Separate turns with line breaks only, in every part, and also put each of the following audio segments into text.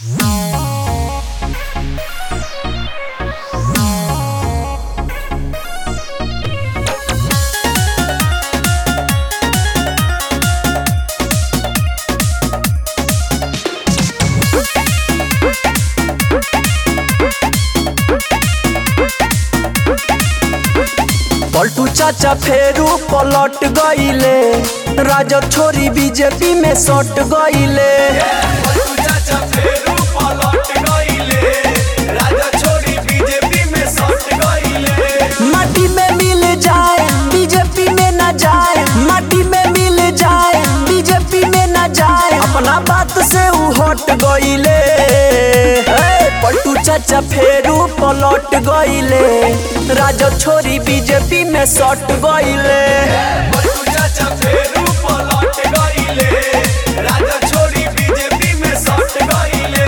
पलटू चाचा फेरू पलट गईले राजद छोरी बीजेपी में सट गईले
चाचा फेरू पलट गईले राजा छोड़ी बीजेपी में सट गईले
माटी में मिल जाए बीजेपी में न जाए माटी में मिल जाए बीजेपी में न जाए अपना बात से ऊ हट गईले हे, पलटू चाचा फेरू पलट गईले राजद छोरी बीजेपी में सट गईले
पलटू चाचा फेरू पलट गईले राजा छोड़ी बीजेपी में सट गईले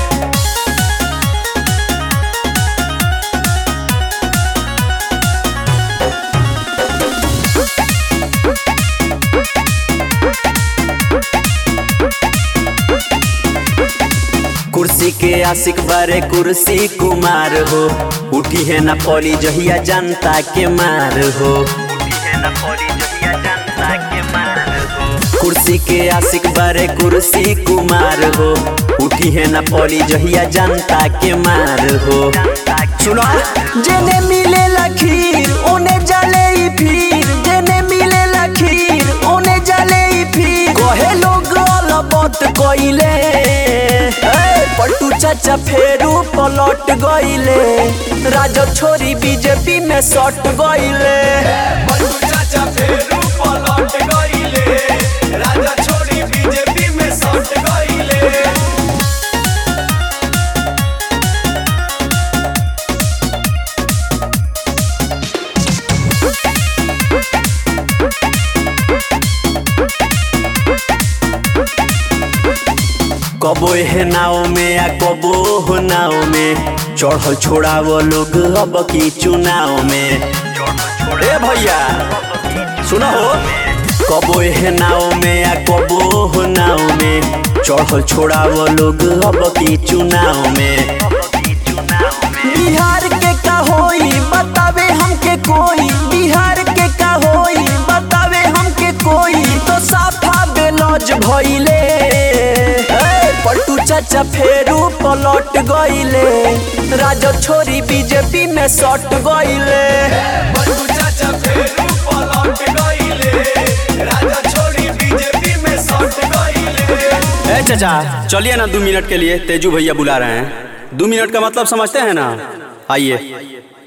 कुर्सी के आशिक बारे कुर्सी कुमार हो उठी है ना पौली जहिया जनता के मार हो कुर्सी के आशिक बारे कुर्सी कुमार हो उठी है ना पौली जहिया जनता के मार हो सुनो जेने मिले लखीर ओने जले ई फिर जेने मिले लखीर ओने जले ई फिर कहे लोग अलबत कइले ए, पलटू चाचा फेरू पलट गइले राजद छोरी बीजेपी में सट गइले
पलटू चाचा फेरू पलट गईले राजा छोड़ी बीजेपी में सट गईले
कबो हे नाव में या कबो हो नाव में चढ़ल छोड़ावो लोग अब की चुनाव में ए भैया सुनो हो कबो हे नाव में या कबो हो नाव में चढ़ल छोड़ावो लोग अब की चुनाव में बिहार के का होई बतावे हमके कोई बिहार के का होई बतावे हमके कोई तो साफा बेलौज भइले ए, पलटू चाचा फेरू पलट गइले राजद छोरी बीजेपी में सट गइले
पलटू चाचा फेरू पलट गईले राजा छोड़ी बीजेपी में सट गईले
ए चाचा चलिए ना दो मिनट के लिए तेजू भैया बुला रहे हैं दो मिनट का मतलब समझते हैं ना आइए